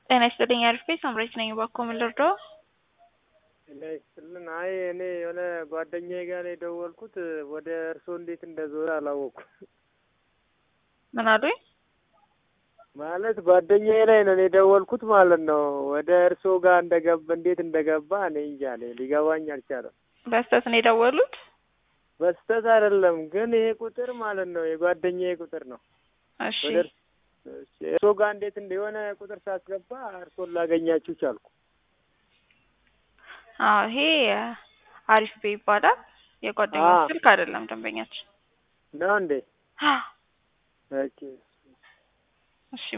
ጤና ይስጥልኝ አሪፍ ቤት ሳምራዊት ነኝ። እባክዎ ምን ልርዳዎ? ጤና ይስጥልን። አይ እኔ የሆነ ጓደኛዬ ጋር ነው የደወልኩት ወደ እርስዎ እንዴት እንደዞረ አላወኩም። ምን አሉኝ? ማለት ጓደኛዬ ላይ ነው እኔ የደወልኩት ማለት ነው። ወደ እርስዎ ጋር እንደገባ እንዴት እንደገባ እኔ እንጃ እኔ ሊገባኝ አልቻለም። በስህተት ነው የደወሉት? በስተት አይደለም ግን ይሄ ቁጥር ማለት ነው የጓደኛዬ ቁጥር ነው። እሺ ወደ እርስዎ ጋር እንዴት እንደሆነ ቁጥር ሳስገባ እርስዎን ላገኛችሁ ቻልኩ። አዎ ይሄ አሪፍ ቤ ይባላል። የጓደኛ አዎ። ስልክ አይደለም ደንበኛችን። ነው እንዴ? አዎ። ኦኬ እሺ